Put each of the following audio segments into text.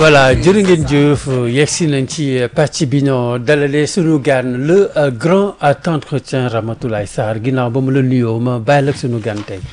voilà jërë ngeen jëf yegsi nañ ci pàcc bi ñoo dalalee sunu gan le grand entretien Ramatoulaye Sarr ginnaaw ba mu la nuyoo ma bàyyi la sunu gan tey.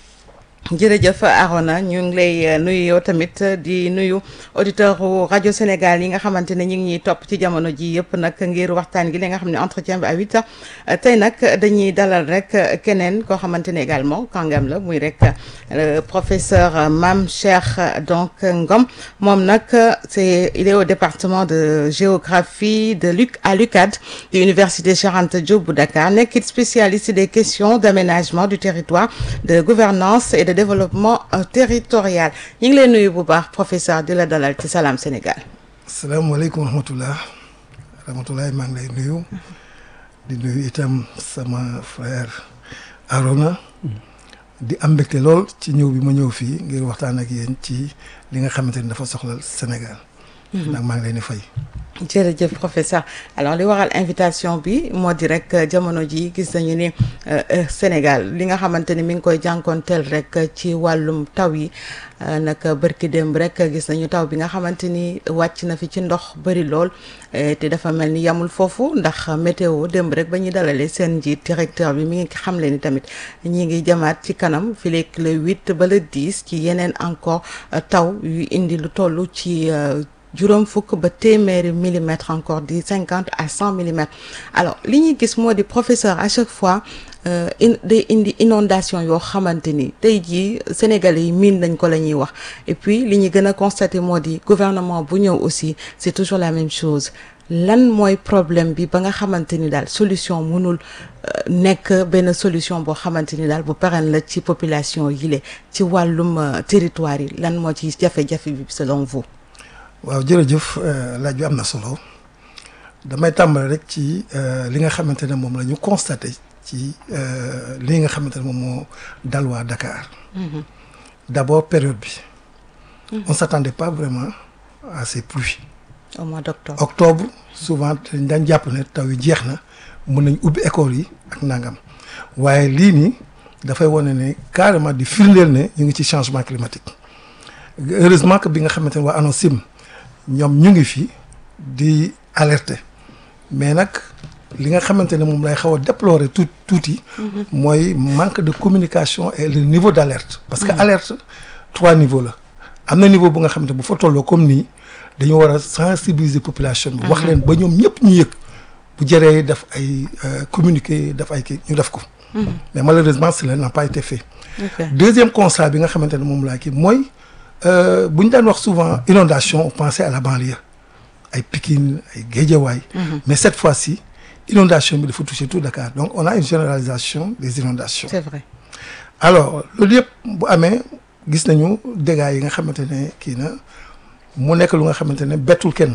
jërëjëf Arona ñu ngi lay nuyu yow tamit di nuyu auditeur rajo Sénégal yi nga xamante ne ñu ngi ñuy topp ci jamono ji yëpp nag ngir waxtaan gi li nga xam ne entretien bi à huit heures tey nag dañuy dalal rek keneen koo xamante ne également kàngam la muy rek professeur Mame Cheikh donc Ngom moom nag c'est il est au département de géographie de l'UC à l'UCAD de l'université Cheikh Anta Diop bu Dakar nekkit spécialiste des questions d'aménagement du territoire de gouvernance et de développement territorial ñu ngi leen nuyu bu baax professeur di la dalal ci Salam Sénégal. asalaamaaleykum wa rahmatulah rahmatulah maa ngi lay nuyu di nuyu itam sama frère Arona di am mbégte lool ci ñëw bi ma ñëw fii ngir waxtaan ak yéen ci li nga xamante ni dafa soxla Sénégal. nag maa ngi leen di fay. jërëjëf professeur alors li waral invitation bi moo di rek jamono ji gis nañu ni Sénégal li nga xamante ni mi ngi koy jànkoonteel rek ci wàllum taw yi nag bërki démb rek gis nañu taw bi nga xamante ni wàcc na fi ci ndox bëri lool te dafa mel ni yamul foofu ndax météo démb rek ba ñuy dalalee seen njiit directeur bi mi ngi xamle ni tamit ñi ngi jamaat ci kanam fi leeg le huit ba le dix ci yeneen encore taw yu indi lu toll ci juróom fukk ba téeméeri millimètres encore di cinquante à cent millimètres alors li ñuy gis moo di professeur à chaque fois in day indi inondation yoo xamante ni tey jii sénégalais yi miin nañ ko la ñuy wax et puis li ñu gën a constater moo di gouvernement bu ñëw aussi c'est toujours la même chose lan mooy problème bi ba nga xamante ni daal solution mënul nekk benn solution boo xamante ni daal bu pérenne la ci population yi le ci wàllum territoire yi lan moo ci jafe-jafe bi selon vous waaw jërëjëf laaj bi am na solo damay tàmbale rek ci li nga xamante ne moom la ñu constaté ci li nga xamante ne moom moo dal waa Dakar. d'abord période bi. on s'attendait pas vraiment à ces pluies. au mois d'octobre. octobre souvent dañ daan jàpp ne taw yi jeex na mën nañ ubbi école yi ak nangam waaye lii nii dafay wane ne carrément di firndeel ne ñu ngi ci changement climatique heureusement que bi nga xamante ne waa ANACIM ñoom ñu ngi fi di alerter mais nag li nga xamante ne moom lay xaw a déplorer tout tuuti. mooy manque de communication et le niveau d'alerte. parce que alerte trois niveaux la. am na niveau bu nga xamante bu fa tolloo comme nii dañu war a sensibiliser population bi. wax leen ba ñoom ñëpp ñu yëg bu jëree def ay communiquer def ay kii ñu def ko. mais malheureusement cela n'a pas été fait. deuxième constat bi nga xamante ne moom laa kii mooy. bu ñu daan wax souvent inondation on pensait à la banlieue ay Pikine ay Guédiawaye mais cette fois-ci inondation bi dafa toucher tout Dakar donc on a une généralisation des inondations c'est vrai alors loolu yëpp bu amee gis nañu dégâts yi nga xamante ne kii na mu nekk lu nga xamante ne bettul kenn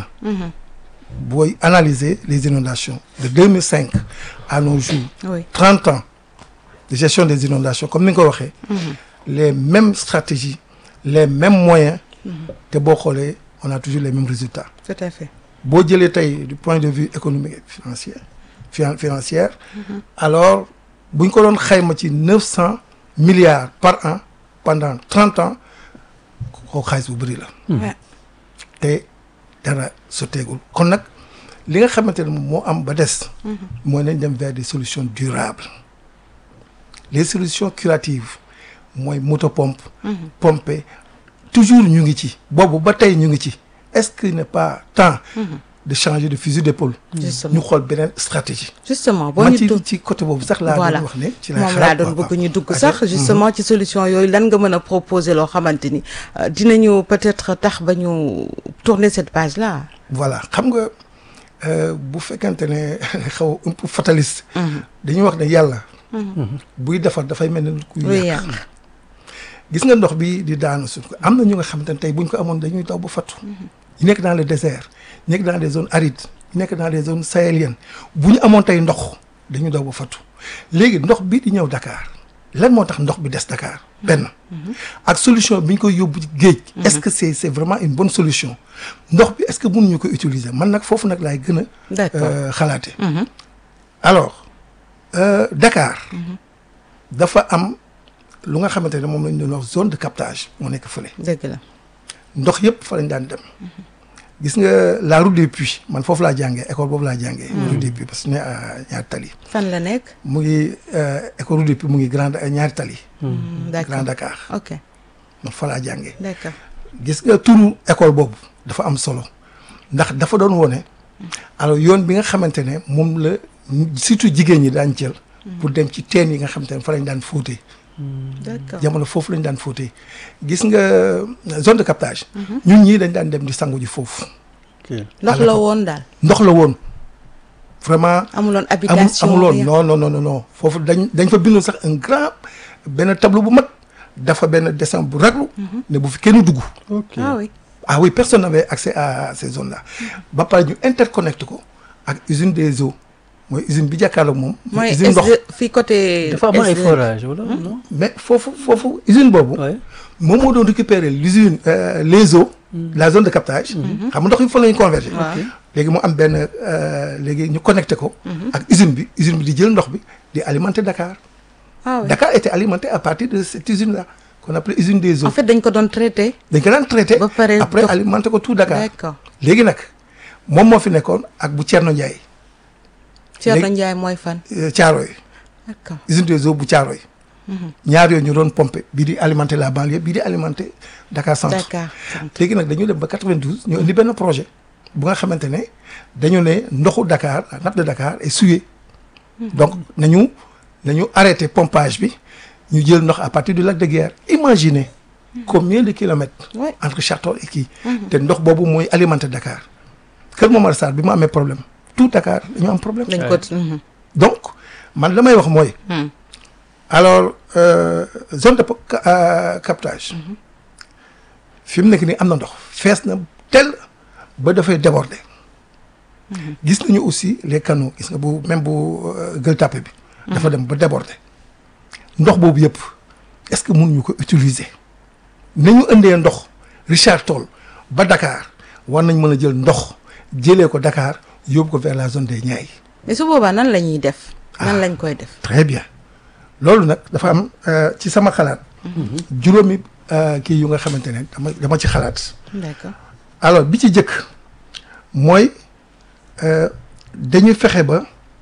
booy analyser les inondations de 2005 à nos jours oui 30 ans de gestion des inondations comme ni nga ko waxee les mêmes stratégies les mêmes moyens te boo xoolee on a toujours les mêmes résultats tout à fait boo jëlee tey du point de vue économique et financier finan financière alors bu ñu ko doon xayma ci neuf cent milliards par an pendant trente ans koo xaalis bu bëri la te dara sotteegul kon nag li nga xamante ne moom moo am ba des mooy nañ dem vers des solutions durables les solutions curatives mooy moto pompe pomper toujours ñu ngi ci boobu ba tey ñu ngi ci est-ce qu'il n'est pas temps de changer de fusil d'épaule Justement. ñu xool beneen stratégie justement boo man ñu ci dugg ci côté boobu sax laa voilà doon wax ne ci laa moom laa xalaat doon quoi. bëgg ñu dugg Ah, sax mhm. justement ci solution yooyu lan nga mën a proposer loo xamante ni euh, dinañu peut-être tax ba ñu tourner cette page là voilà xam nga euh, bu fekkente ne xaw un peu fataliste dañuy wax ne yàlla buy defar dafay mel ne kuy luy yàq yàq gis nga ndox bi di daanu suuf am na ñu nga xamante ne tey buñ ko amoon dañuy daw ba fattu ñu nekk dans le désert ñu nekk dans des zones arides ñu nekk dans des zones sahéliennes bu ñu amoon tey ndox dañuy daw ba fattu léegi ndox bi di ñëw Dakar lan moo tax ndox bi des Dakar benn ak solution bi ñu koy yóbbu ci géej est-ce que c'est c'est vraiment une bonne solution ndox bi est-ce que mënuñu ko utiliser man nag foofu nag laay gën a d'accord euh, xalaate alors euh, Dakar dafa am lu nga xamante ne moom lañ doon wax zone de captage moo nekk fële dëgg la ndox yëpp fa lañ daan dem gis nga la route des puits man foofu laa jàngee école boobu laa jàngee route des puits parce que ne ñaari tali fan la nekk. mu ngi école route des puits mu ngi grand ñaari tali d'accord Grand Dakar ok man fa laa jàngee d'accord. gis nga turu école boobu dafa am solo ndax dafa doon wone alors yoon bi nga xamante ne moom la surtout jigéen ñi daan jël pour dem ci teen yi nga xamante ne fa lañ daan fóotee d'accord jamono foofu lañ daan fóotee gis nga zone de captage ñun ñii dañ daan dem di sangu ji foofu ndox la woon daal. ndox la woon vraiment amuloon amul habitation. amuloon rien. non non non non non foofu dañ dañ fa bindoon sax un grand benn tableau bu mag dafa benn dessin bu raglu ne bu fi kenn dugg ok ah oui. ah oui personne n'avait accès à ces zones là ba pare ñu interconnecté ko ak usine des eaux mooy usine bi jàkkaarloog moom mooy usine ndox SD fii côté. dafa am ay SD. forage wala non mais foofu foofu usine boobu ouais. moom moo doon récupérer l'usine euh, les eaux la zone de captage xam nga ndox yi fa la ñu converger waaw. léegi mu am benn euh, léegi ñu connecté ko ak usine bi usine bi di jël ndox bi di alimenter Dakar ah oui. Dakar était alimenté à partir de cette usine là qu'on appelait usine des eaux en fait dañ ko doon traité. dañ ko daan traité ba pare après dox- alimenté ko tout Dakar d'accord léegi nag moom moo fi nekkoon ak bu Thierno Ndiaye Thierno léegi- Ndiaye mooy fan. euh, Thiaroye d'accord usine des eaux bu Thiaroye ñaar yooyu ñu doon pompé bii di alimenter la banlieue bii di alimenter Dakar centre d'accord. léegi nag dañu dem ba 92 ñu indi benn projet bu nga xamante ne dañu ne ndoxu Dakar la nappe de Dakar est souillée donc nañu nañu arrêté pompage bi ñu jël ndox à partir du lac de Guiers imaginez combien de kilomètres Ouais. entre Château et kii te ndox boobu mooy alimenter Dakar Kër Momar Sarr bi mu amee problème tout Dakar dañu am problème dañ ko. mhm. donc man la may wax mooy Hmm. alors euh, zone de po- ca- euh, captage fi mu nekk nii am na ndox fees na tel ba dafay déborder gis nañu aussi les canaux gis nga bu même bu euh, Gueule Tapée bi dafa dem ba déborder ndox boobu yëpp est-ce que mënuñu ko utiliser nañu indee ndox Richard Toll ba Dakar war nañ mën a jël ndox jëlee ko Dakar yóbbu ko vers la zone des Niayes mais su boobaa nan la ñuy def. nan lañ koy def. très bien loolu nag dafa am euh, ci sama xalaat juróomi euh, kii yu nga xamante ne dama dama ci xalaat d'accord. alors bi ci jëkk mooy euh, dañuy fexe ba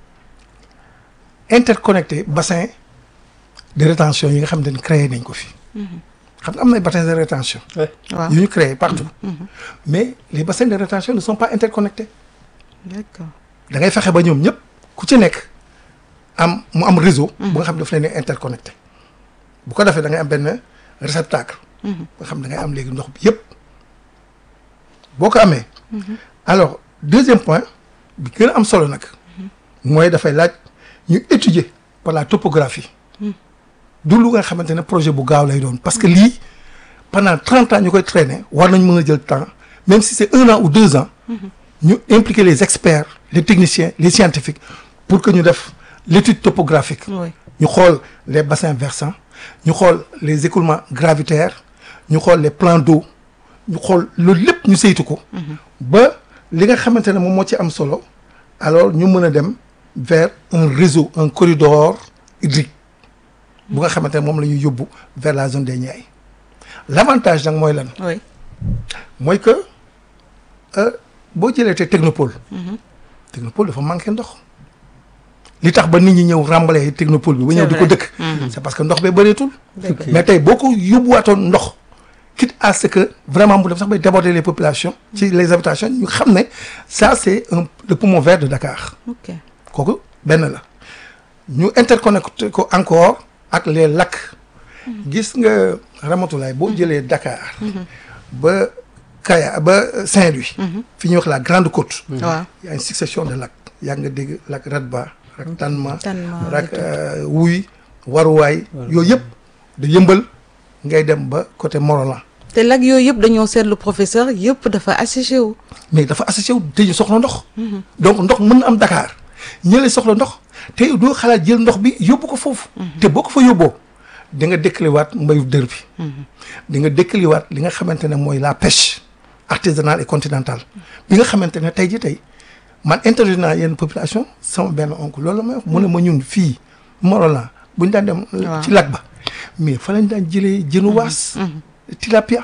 interconnecté bassin de rétention yi nga xamante ne créé nañ ko fi xam nga am na ay bassins de rétention ouais. waaw yu ñu créé partout mais les bassins de rétention ne sont pas interconnectés d'accord. da ngay fexe ba ñoom ñëpp ku ci nekk am mu am réseau. bu nga xam ne daf leen di interconnecté. bu ko defee da ngay am benn réceptacle. nga xam da ngay am léegi ndox bi yëpp. boo ko amee. alors deuxième point bi gën a am solo nag. mooy dafay laaj ñu étudier par la topographie. du lu nga xamante ne projet bu gaaw lay doon parce que lii pendant trente ans ñu koy traîner war nañ mën a jël temps même si c'est un an ou deux ans. ñu impliquer les experts les techniciens les scientifiques pour que ñu def l'étude topographique oui. ñu xool les bassins versants ñu xool les écoulements gravitaires ñu xool les plans d'eau ñu xool loolu lépp ñu saytu ko ba li nga xamante ne moom moo ci am solo alors ñu mën a dem vers un réseau un corridor hydrique bu nga xamante ne moom la ñuy yóbbu vers la zone des Niayes l'avantage nag mooy lan oui. mooy que euh, boo jëlee te technopole technopole dafa manqué ndox li tax ba nit ñi ñëw ràmbalee technopole bi ba ñëw C'est di ko vrai. dëkk c'est parce que ndox bee bëreetul dëgg la. mais tey boo ko yóbbuwaatoon ndox quitte à ce que vraiment mu dem sax bay déborder les populations ci les habitations ñu xam ne ça c'est un le poumon vert de Dakar ok. kooku benn la ñu interconnecté ko encore ak les lacs gis nga Ramatoulaye boo jëlee Dakar ba Kaya ba Saint-Louis fi ñuy wax la Grande Côte waaw. y a une succession de lacs yaa nga dégg lac Radba lac Tanma Tanma, lac et tout. euh, Wuy Waruwaay yooyu yëpp da yëmbal ngay dem ba côté Morolan te lag yooyu yëpp dañoo seetlu professeur yëpp dafa asséché wu. mais dafa associé wu te ñu soxla ndox donc ndox mën na am Dakar ñële soxla ndox te doo xalaat jël ndox bi yóbbu ko foofu te boo ko fa yóbboo di nga dëkkaliwaat mbayu dër bi di nga dëkkaliwaat li nga xamante ne mooy la pêche artisanale et continentale bi nga xamante ne tey ji tey man interview naa yenn population sama benn oncle loolu la may wax mu ne ma ñun fii Morolan bu ñu daan dem Waaw. ci lac ba mais fa lañ daan jëlee jënu waas tilapia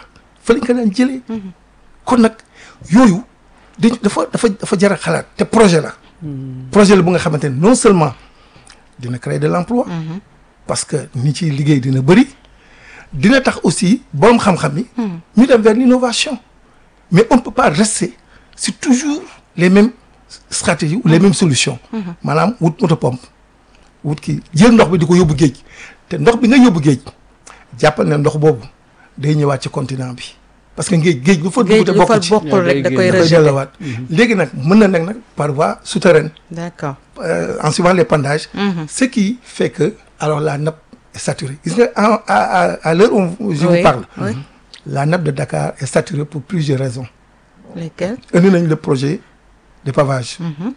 fa lañ ko daan jëlee kon nag yooyu dañ dafa dafa dafa jar a xalaat te projet la projet la bu nga xamante ne non seulement dina créer de l'emploi parce que ñi ciy liggéey dina bëri dina tax aussi borom xam-xam yi ñu dem vers l'innovation mais on ne peut pas rester sur toujours les mêmes stratégies ou les mêmes solutions maanaam wut moto pompe wut kii jël ndox bi di ko yóbbu géej te ndox bi nga yóbbu géej jàppal ne ndox boobu day ñëwaat ci continent bi parce que géej géej bu fa dugg géej te lu fa bokk ci bokkul rek da koy da koy rejeté delluwaat léegi nag mën na nekk nag par voie souterraine d'accord euh, en suivant les pendages ce qui fait que alors la nappe est saturée gis nga à à à, à l'heure où je Oui, vous parle oui. la nappe de Dakar est saturée pour plusieurs raisons lesquels indi nañ le projet de pavage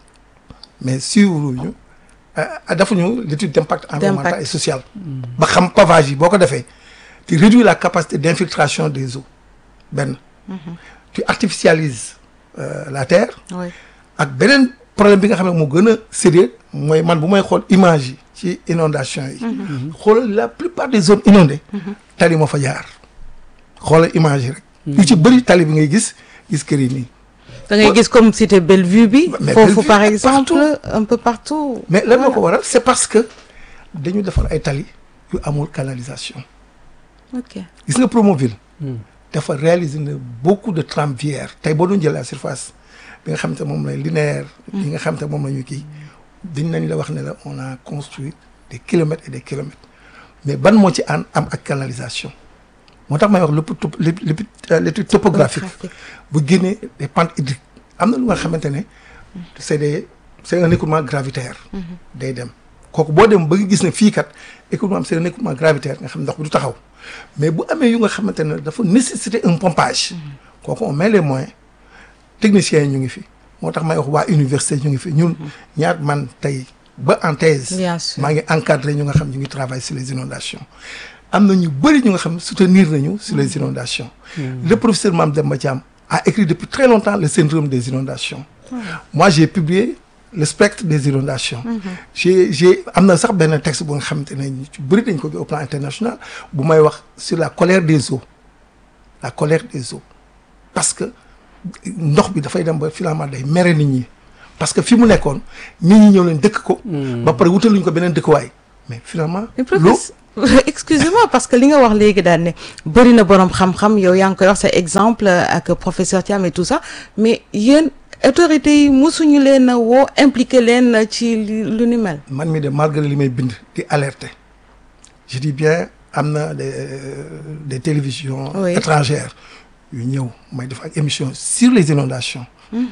mais suivre ñu defuñu l'étude d'impact environnemental D'impact. et social ba xam pavage yi boo ko defee tu réduis la capacité d'infiltration des eaux benn tu artificialises euh, la terre oui ak beneen problème bi nga xam ne moo gën a sérieux mooy man bu may xool image yi ci inondation yi xoolal la plupart des zones inondées tali moo fa jaar xoolal image yi rek yu ci bëri tali bi ngay gis gis kër yi nii da ngay gis comme cité Bellevue bi Mais foofu Bellevue, par partout. exemple un peu partout mais lan moo Voilà. ko waral c'est parce que dañu defar ay tali yu amul canalisation ok gis nga Promoville dafa réaliser na beaucoup de tramviaires tey boo doon jël la surface bi nga xam te moom lay linéaire yi nga xam te moom la ñu kii dañ nañ la wax ne la on a construit des kilomètres et des kilomètres mais ban moo ci an am ak canalisation moo tax may wax lépp top- lépp lépp euh, l'étude topographique Topographique. bu génnee des pentes hydriques am na lu nga xamante ne c'est des c'est un écoulement gravitaire day dem kooku boo dem ba nga gis ne fii kat écoulement am c'est un écoulement gravitaire nga xam ndox bi du taxaw mais bu amee yu nga xamante ne dafa nécessiter un pompage kooku on met les moyens techniciens yi ñu ngi fi moo tax may wax waa université ñu ngi fi ñun ñaar man tey ba en thèse Bien sûr. maa ngi encadré ñu nga xam ñu ngi travailler sur les inondations am na ñu bëri ñu nga xam soutenir nañu sur les inondations le professeur Mame Demba Thiam a écrit depuis très longtemps le syndrome des inondations moi j'ai publié le spectre des inondations j'ai j'ai am na sax benn texte bu nga xamante ne ñu ci bëri dañ ko au plan international bu may wax sur la colère des eaux la colère des eaux parce que ndox bi dafay dem ba finalement day mere nit ñi parce que fi mu nekkoon nit ñi ñëw leen dëkk ko ba pare wutaluñ ko beneen dëkkuwaay mais finalement mais l'eau professeur excusez-moi parce que li nga wax léegi daal ne bëri na boroom xam-xam yow yaa ngi koy wax sa exemple ak professeur Thiam et tout ça mais yéen autorités yi mosuñu leen a woo impliqué leen ci li- lu ni mel man mi de malgré li may bind di alerter je dis bien am na des des télévisions Oui. étrangères yu ñëw may def ak émission sur les inondations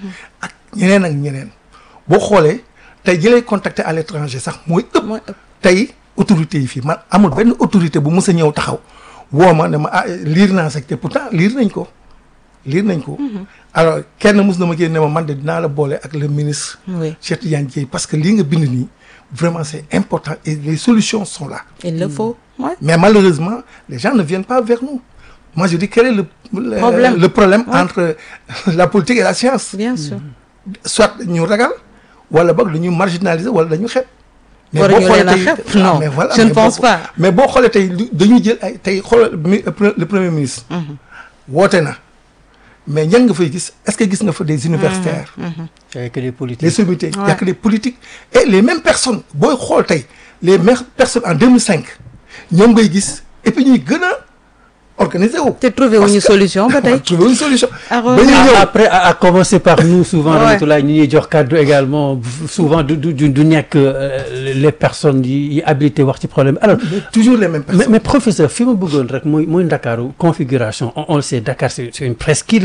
ak ñeneen ak ñeneen boo xoolee tey jëlee contacter à l'étranger sax mooy ëpp mooy ëpp tey autorité yi fii man amul benn autorité bu mës a ñëw taxaw woo ma ne ma ah liir naa sax te pourtant liir nañ ko liir nañ ko alors kenn mës na ma génne ne ma man de dinaa la boole ak le ministre oui Cheikh Tidiane Dièye parce que lii nga bind nii vraiment c'est important et les solutions sont là il le faut ouais. mais malheureusement les gens ne viennent pas vers nous moi je dis quel est le le Problème. le problème Ouais. entre la politique et la science bien sûr soit ñu ragal wala boog dañu marginaliser wala dañu xeeb Waruñu leen a tey xeeb, ah, non, mais voilà, je ne mais pense boo- pas. mais boo xoolee tey lu- dañuy jël ay tey xoolal mi- le premier ministre woote na mais ñan nga fay gis est-ce que gis nga fa des universitaires avec les les politiques sommités il y Ouais. a que des politiques et les mêmes personnes booy xool tey les mêmes personnes en 2005 ñoom ngay gis et puis ñuy gën a organiser wu. te trouvé wuñu solution ba tey trouver une solution. Alors, ba ñuy Ah, ñëw après à, à commencer par nous souvent Ouais. Ramatoulaye ñi ñuy jox kàddu également souvent du du du du nekk euh, les personnes yi yi habilité wax ci problème alors toujours les mêmes mais, personnes. mais professeur fi ma bëggoon rek mooy mooy Ndakaaru configuration on, on le sait Dakar c'est c'est une presqu'île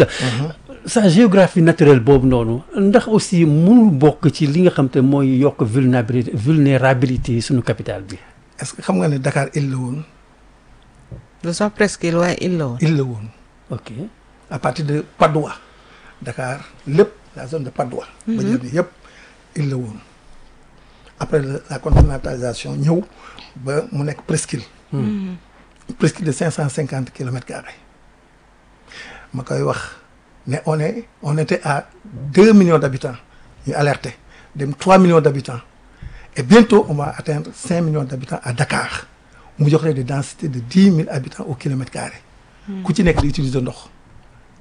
sa géographie naturelle boobu noonu ndax aussi mënul bokk ci li nga xam te mooy yokk vulnérabilité vulnérabilité suñu capitale bi est-ce que xam nga ne Dakar île la woon lu sax presque il waaye il la woon île la woon ok à partir de Padoua Dakar lépp la zone de Padoua. ba jël bi yëpp île la woon après la, la continentalisation ñëw ba mu nekk presqu'île. presqu'île de cinq cent cinquante kilomètres carrés ma koy wax ne on est on était à deux millions d'habitants ñu alerté dem trois millions d'habitants et bientôt on va atteindre cinq millions d'habitants à Dakar mu jox leen des densités de dix mille habitants au kilomètre carré ku ci nekk di utiliser ndox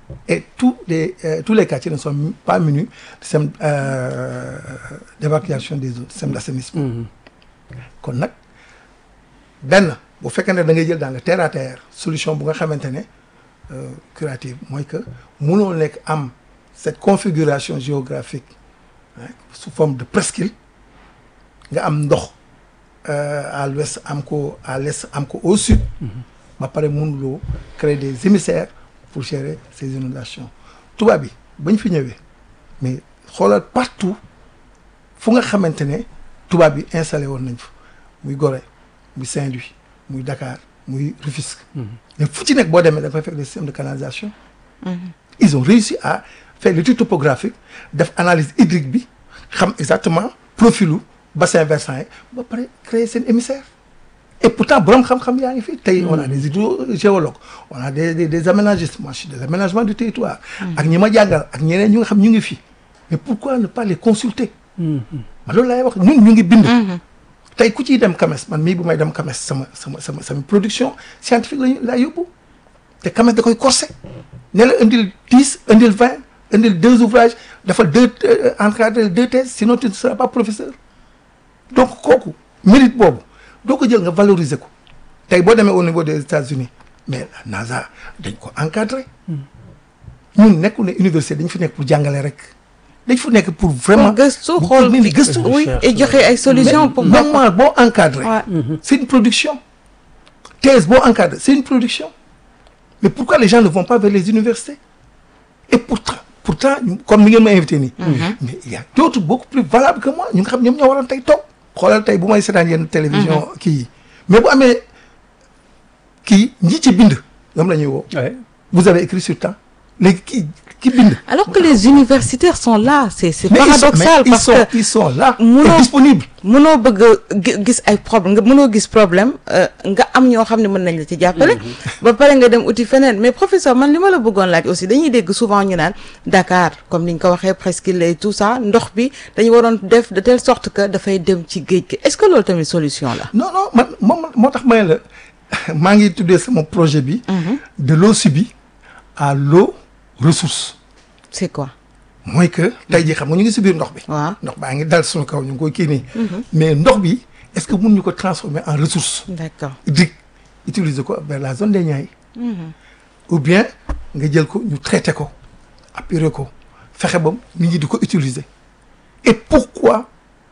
et tous les euh, tous les quartiers ne sont pas munis de système euh, d'évacuation des eaux de système d'assainissement kon nag benn bu fekkee ne da ngay jël dans le terre à terre solution bu nga xamante ne euh, curative mooy que mënoo nekk am cette configuration géographique hein, sous forme de presqu'île nga am ndox euh, à l'ouest am ko à l'est am ko au sud ba pare mënuloo créer des émissaires pour gérer ces inondations tubaab bi bañ fi ñëwee mais xoolal partout fu nga xamante ne tubaab bi installé woon nañ fa muy Gorée muy Saint-Louis muy Dakar muy Rufisque mais fu ci nekk boo demee dafay fekk des systèmes de canalisation ils ont réussi à faire l'étude topographique def analyse hydrique bi xam exactement profilu bassin versant yi ba pare créer seen émissaire et pourtant borom xam-xam yaa ngi fi tey on a des hydrogéologues on a des des, des aménagistes moi je suis des aménagements du territoire ak ñi ma jàngal ak ñeneen ñu nga xam ñu ngi fi mais pourquoi ne pas les consulter ma loolu laay wax ñun ñu ngi bind tey ku ciy dem CAMES man mii bu may dem CAMES sama sama sama sama production scientifique lañu laa yóbbu te CAMES da koy corsé ne la indil dix indil vingt indil deux ouvrages dafa deux encadré deux thèses sinon tu ne seras pas professeur donc kooku mérite boobu doo ko jël nga valoriser ko tey boo demee au niveau des États-Unis mais la NASA dañ ko encadré ñun nekku ne université dañ fi nekk pour jàngale rek dañ fi nekk pour vraiment gëstu xool ni gëstu oui et joxe ay solutions pour moment boo encadré Ouais. c'est une production thèse boo encadré c'est une production mais pourquoi les gens ne vont pas vers les universités et pourtant pourtant ñu- comme ni ngeen ma invité nii mais il y a d'autres beaucoup plus valables que moi ñu nga xam ñoom ñoo waroon tey toog xoolal tey bu may seetaan yenn télévision kii yi mais bu amee kii ñi ci bind ñoom la ñuy woo Ouais. vous avez écrit sur temps léegi kii ki bind alors que les universitaires sont là c'est c'est mais ils sont, paradoxal mais ils parce sont, que ils sont là Munoo- et disponibles mënoo bëgg a gi- gis ay problème nga mënoo gis problème euh, nga am ñoo xam ne mën nañ la ci jàppale ba pare nga dem uti feneen mais professeur man li ma la bëggoon laaj aussi dañuy dégg souvent ñu naan Dakar comme ni nga ko waxee presqu'île et tout ça ndox bi dañu waroon def de telle sorte que dafay dem ci géej gi est-ce que loolu tamit solution la non non man moom moo tax may la maa ngi tuddee sama projet bi de l'eau subie à l'eau ressource c'est quoi mooy que tey jii xam nga ñu ngi si biir ndox bi waaw ndox baa ngi dal suñu kaw ñu ngi koy kii nii mais ndox bi est-ce que mun ñu ko transformer en ressource d'accord hydrique utiliser ko vers la zone des Niayes ou bien nga jël ko ñu traité ko apurer ko fexe ba nit ñi di ko utiliser et pourquoi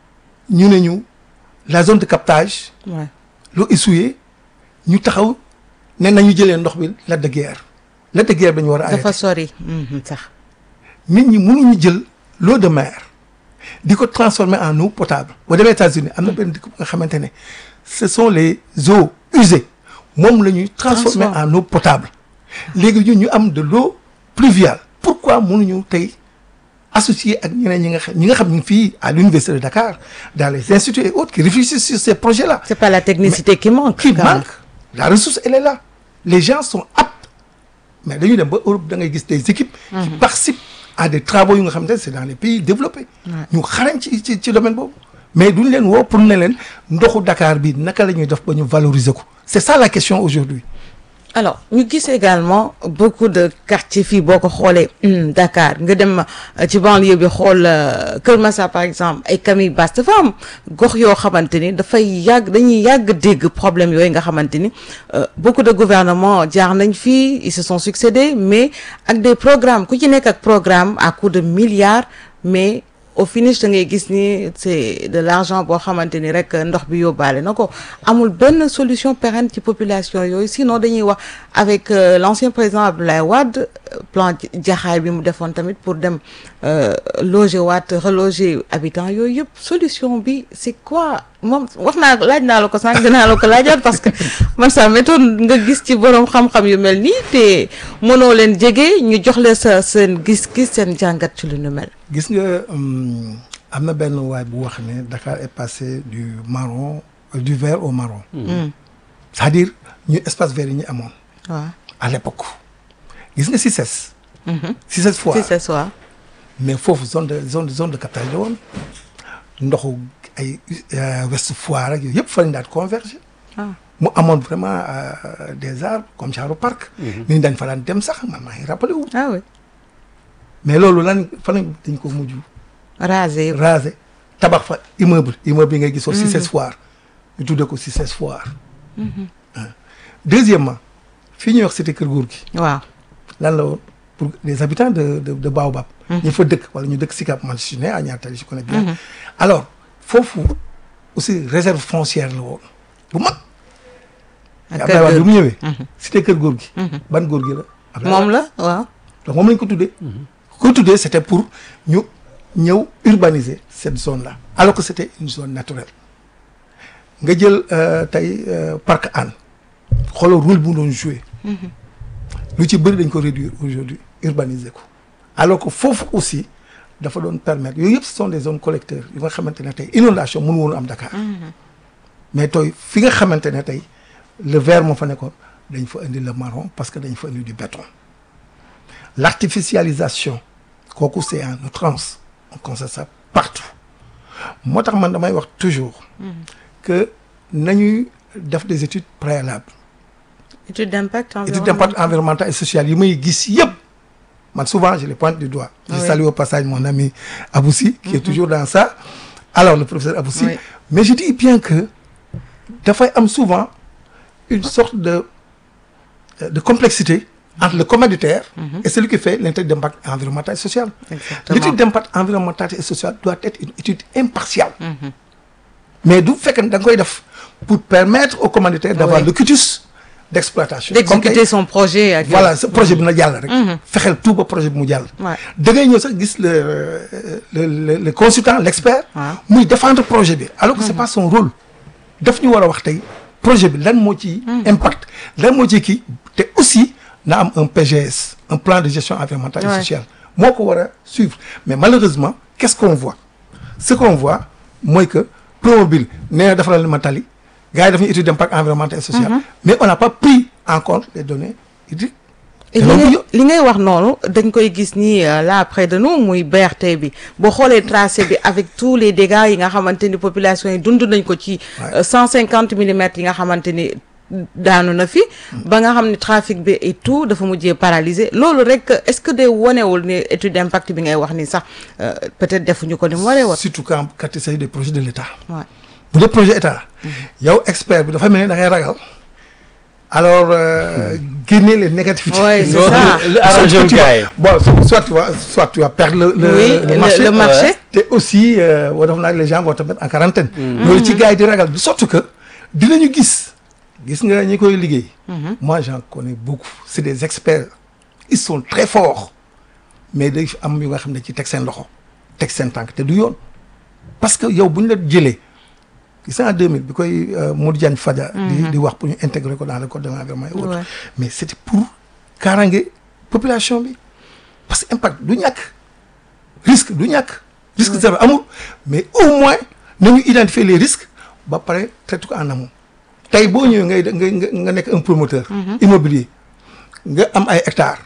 ñu ne ñu la zone de captage ouais. l'eau essuyée ñu taxaw ne nañu jëlee ndox bi Lac de Guiers Lac de Guiers dañu war a dafa arrêté sori Mhm, sax nit ñi mënuñu jël l'eau de mer di ko transformer en eau potable boo demee États-Unis am na benn dëkk bu nga xamante ne ce sont les eaux usées moom la ñuy transformer Transforme. en eau potable léegi ñun ñu am de l'eau pluviale pourquoi mënuñu tey associé ak ñeneen ñi nga xam ñi nga xam ñu ngi fii à l'université de Dakar dans les instituts et autres qui réfléchissent sur ces projets là c'est pas la technicité qui manque qui quand même. manque la ressource elle est là les gens sont aptes mais dañuy dem ba Europe da ngay gis des équipes qui participent à des travaux yu nga xam ne c'est dans les pays développés ñu xarañ ci ci ci domaine boobu mais duñ leen woo pour ne leen ndoxu Dakar bi naka la ñuy def ba ñu valoriser ko c'est ça la question aujourd'hui alors ñu gis également beaucoup de quartiers fii boo ko xoolee hum, Dakar nga dem euh, ci banlieue bi xool euh, Kër Massar par exemple ay Camille Basse dafa am gox yoo xamante ni dafay yàgg dañuy yàgg dégg problème yooyu nga xamante ni euh, beaucoup de gouvernements jaar nañ fii ils se sont succédés mais ak des programmes ku ci nekk ak programme à coût de milliards mais au finish da ngay gis ni c'est de l'argent boo xamante ni rek ndox bi yóbbaale na ko amul benn solution pérenne ci population yooyu sinon dañuy wax avec euh, l'ancien président Abdoulaye Wade euh, plan jaxaay bi mu defoon tamit pour dem euh, loger waat reloger habitants yooyu yëpp solution bi c'est quoi moom wax naa laaj naa la ko sànq dinaa la ko laajaat parce que man ça m'étonne nga gis ci boroom xam-xam yu mel nii te mënoo leen jege ñu jox leen sa seen gis-gis seen jàngat ci lu nu mel gis nga hum, am na benn waay bu wax ne Dakar est passé du marron euh, du vert au marron c'est-à-dire ñu espace vert yi ñu amoon waaw à l'époque gis nga CICES CICES fois si c'est ça mais foofu zone de zone zone de captage la woon ndoxu ay Ouest Foire ak yooyu yëpp fa lañ daan converger ah mu amoon vraiment euh, des arbres comme genre parc nit ñi dañ fa daan dem sax man maa ngi rappelé wu ah oui mais loolu lan fa lañ dañ ko mujj rasé yëpp. raser tabax fa immeuble immeuble yi ngay gisoo Cissesse Foire ñu tuddee ko Cissesse Foire ah. deuxièmement fii ñuy wax cité Kër Góor gi waaw lan la woon pour les habitants de de de Baobab. ñu fa dëkk wala ñu dëkk Sicap man je suis né à Niattali je connais bien. alors foofu aussi réserve foncière la woon bu mag. ak Abdoulaye Wade kër bi mu ñëwee. cité Kër Góor gi. ban góor gi la. Abdoulaye moom la waaw. donc moom lañ ko tuddee. ko tuddee c'était pour ñu ñëw urbaniser cette zone là alors que c'était une zone naturelle nga jël euh, tey euh, parc Hann xoolal rôle bu mu doon jouer lu ci bëri dañ ko réduire aujourd'hui urbaniser ko alors que foofu aussi dafa doon permettre yooyu yëpp ce sont des zones collecteurs yu nga xamante ne tey inondation mënu woon am Dakar mais tooy fi nga xamante ne tey le vert moo fa nekkoon dañ fa indi le marron parce que dañ fa indi du béton l'artificialisation kooku c'est en outrance on constate ça partout moo tax man damay wax toujours que nañuy def des études préalables étude d'impact études d'impact environnemental et social yi may gis yëpp man souvent je les pointe du doigt je Oui. salue au passage mon ami Aboussi qui est toujours dans ça alors le professeur Aboussi Oui. mais je dis bien que dafay am souvent une sorte de de complexité entre le commanditaire et celui qui fait l'étude d'impact environnemental et social exactement l'étude d'impact environnemental et social doit être une étude impartiale mais du fekk ne da nga koy def pour permettre au commanditaire d'avoir Oui. le cutus d'exploitation Comme d'exécuter tey, son projet ak voilà ce projet bi na jàll rek fexeel tout ba projet bi mu jàll Ouais. da ngay ñëw sax gis le le le, le consultant l'expert waaw muy défendre projet bi alors que c'est pas son rôle daf ñu war a wax tey projet bi lan moo ci impact lan moo ci kii te aussi na am un PGS un plan de gestion environnementale et Ouais. sociale moo ko war a suivre mais malheureusement qu'est-ce qu'on voit ce qu'on voit mooy que Promobile nee na defaral ma tali gars yi daf ñu étude d'impact environnemental et social mais on n'a pas pris en compte les données hydriques Et li ngay li ngay wax noonu dañ koy gis ni euh, là près de nous muy BRT bi boo xoolee tracé bi avec tous les dégâts yi nga xamante ni population yi dund nañ ko ci Ouais. cent cinquante millimètres yi nga xamante ni daanu na fi ba nga xam ne trafic bi et tout dafa mujjee paralysé loolu rek est-ce que day wonewul ni étude d'impact bi ngay wax ni sax euh, peut-être defuñu ko ni mu waree woon surtout quand quand il s'agit des projets de l'État waaw bu dee projet état yow expert bi dafa mel ni da ngay ragal alors euh, génne les négativités. Ouais, c'est Non, ça. le- le arrangé wu tu vas- gars yi. bon soit tu vas soit tu vas perdre le le, oui le marché. le marché te aussi euh, woo def naag les gens vont te mettre en quarantaine loolu ci gars yi di ragal de sorte que dinañu gis gis nga ñi koy liggéey moi j'en connais beaucoup c'est des experts ils sont très forts mais day am yu nga xam ne ci teg seen loxo teg seen tànk te du yoon parce que yow bu ñu la jëlee gis nga en 2000 bi koy euh, Modou Diagne Fada di di wax pour ñu intégrer ko dans le code de l'environnement et autres Ouais. mais c'était pour kaaraange population bi parce que impact du ñàkk risque du ñàkk risque zéro amul mais au moins nañu identifier les risques ba pare traiter ko en amont tey boo ñëwee ngay ngay nga nga nekk un promoteur immobilier nga am ay hectares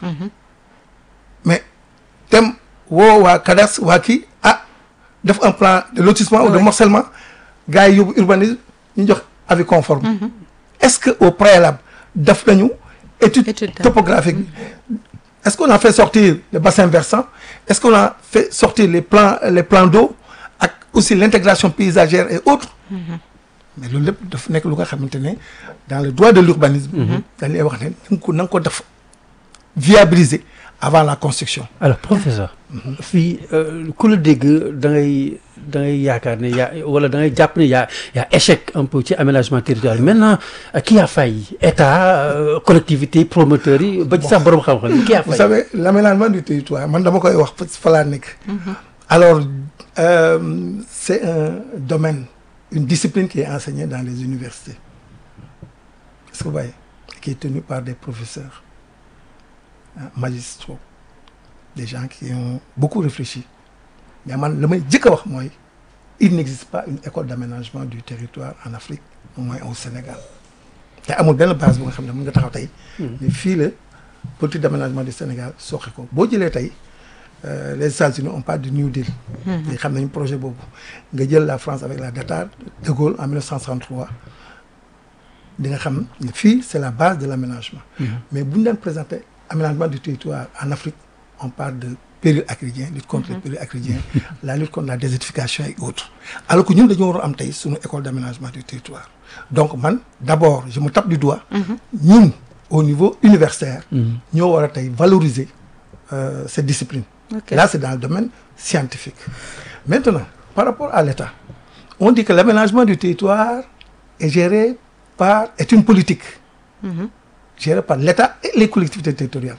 mais tem woo waa cadastre waa kii ah def un plan de lotissement ou de Ouais. morcellement gars yi yóbbu urbanisme ñu jox avis conforme est-ce que au préalable def nañu étude Étude. topographique bi est-ce qu'on a fait sortir le bassin versant est-ce qu'on a fait sortir les plans les plans d'eau ak aussi l'intégration paysagère et autres mais loolu lépp dafa nekk lu nga xamante ne dans le droit de l'urbanisme dañ lay wax ne na nga ko na nga ko def viabiliser avant la construction alors professeur fii euh, ku la dégg da ngay da ngay yaakaar ne yaa wala da ngay jàpp ne yaa yaa échec un peu ci aménagement territorial maintenant euh, qui a failli état euh, collectivité promoteurs yi ba ci sax borom xam-xam yi qui a vous failli savez l'aménagement du territoire man dama koy wax fa laa nekk alors euh, c'est un domaine une discipline qui est enseignée dans les universités est-ce que vous voyez qui est tenue par des professeurs hein, magistraux des gens qui ont beaucoup réfléchi mais man la may jëkk a wax mooy il n'existe pas une école d'aménagement du territoire en Afrique au moins au Sénégal te amul benn base bu nga xam ne mën nga taxaw tey ne fii la politique d'aménagement du Sénégal soxe ko boo jëlee tey euh, les États-Unis on parle du New Deal te xam nañu projet boobu nga jël la France avec la data de Gaulle en 1963 di nga xam ne fii c'est la base de l'aménagement mais bu ñu daan présenter aménagement du territoire en Afrique on parle de péril acridien lutte contre le péril acridien la lutte contre la désertification et autres alors que ñun dañoo war a am tey suñu école d'aménagement du territoire donc man d'abord je me tape du doigt ñun au niveau universitaire ñoo war a tey valoriser euh, cette discipline Ok. là c'est dans le domaine scientifique maintenant par rapport à l'État on dit que l'aménagement du territoire est géré par est une politique gérée par l'État et les collectivités territoriales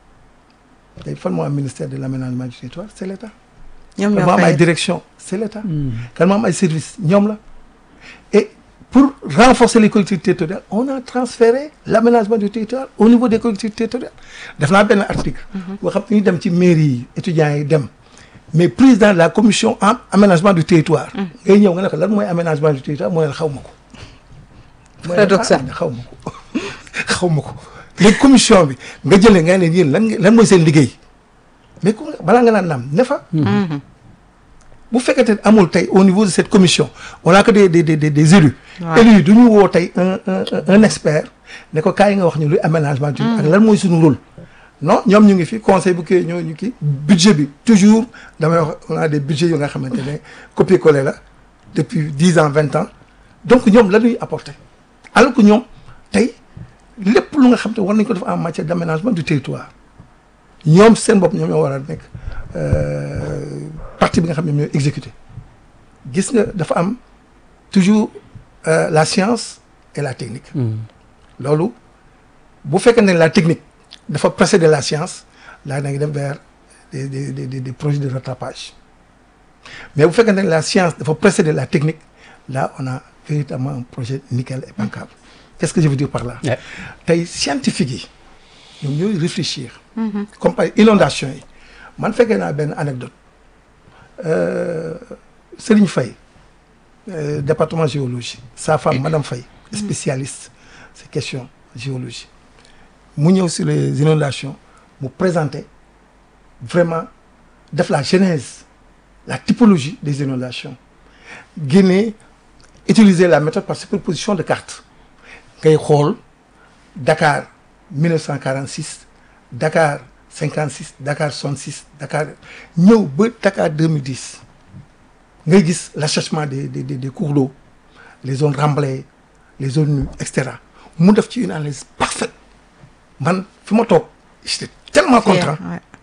tey fan moo am ministère de l'aménagement du territoire c'est l'État ñoom kan ñoo moo am ay fay direction c'est l'État kan moo am ay services ñoom la et pour renforcer les collectivités territoriales on a transféré l'aménagement du territoire au niveau des collectivités territoriales def naa benn article boo xam ne ñu dem ci mairie yi étudiants yi dem mais président de la commission en aménagement du territoire ngay ñëw nga ne ko lan mooy aménagement du territoire mooy xaw ma ko mooy la Paradoxal. ah, xaw ma ko xaw ma ko léegi commission bi nga jëlee nga ne yéen lan nga- lan mooy seen liggéey mais ku nga- balaa nga naan naam ne fa bu fekkente ne amul tey au niveau de cette commission on a que des des des des, des élus Ouais. élus yi du ñu woo tey un un un- un expert ne ko kaay nga wax ñu luy aménagement du ak lan mooy suñu rôle non ñoom ñu ngi fi conseil bu kii ñoo ñu kii budget bi toujours damay wax on a des budgets yu nga xamante ne copier-coller la depuis dix ans vingt ans donc ñoom la ñuy apporter alors que ñoom tey lépp lu nga xam te war nañ ko def en matière d'aménagement du territoire ñoom seen bopp ñoom ñoo war a nekk euh, partie bi nga xam ne ñoom ñooy exécuter gis nga dafa am toujours euh, la science et la technique loolu bu fekkee ne la technique dafa précéder la science là da nga dem vers des des des des des projets de rattrapage mais bu fekkee ne la science dafa précéder la technique là on a véritablement un projet nickel et bancable qu'est-ce que je veux dire par là Ouais. tey scientifique yi ñoom ñooy réfléchir comme par inondation yi man fekkee naa benn anecdote euh, Serigne Faye euh, département géologie sa femme madame Faye spécialiste ces questions géologie mu ñëw sur les inondations mu présenter vraiment def la genèse la typologie des inondations génne utiliser la méthode par superposition de cartes ngay xool Dakar 1946 Dakar 56 Dakar 66 Dakar ñëw ba Dakar 2010 ngay gis l'assèchement des des des des cours d'eau les zones remblées les zones nues et cetera mu def ci une analyse parfaite man fi ma toog j'étais tellement content Ouais.